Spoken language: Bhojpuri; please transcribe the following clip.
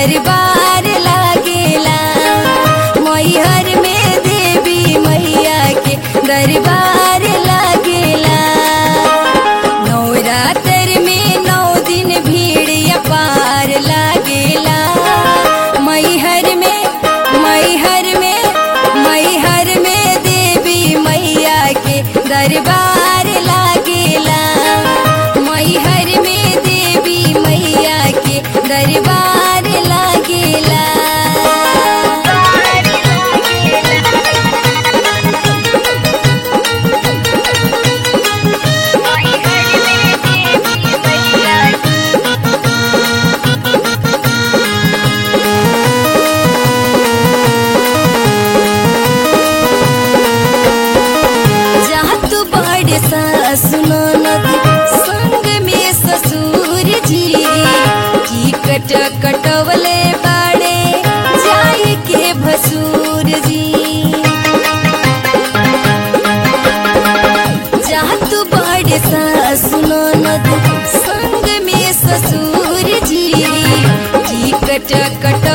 दरबार लागेला मैहर में देवी मैया के दरबार लागेला नवरात्र में नौ दिन भीड़ अपार लागेला मैहर में मैहर में मैहर में देवी मैया के दरबार लागेला मैहर में देवी मैया के दरबार लागेला जहाँ तू बड़े सुनो नदी संग में ससुर जी की कट कटवले बाड़े जाए के भसुर जी जहाँ तू बड़े सुनो नदी संग में ससुर जी की कट कट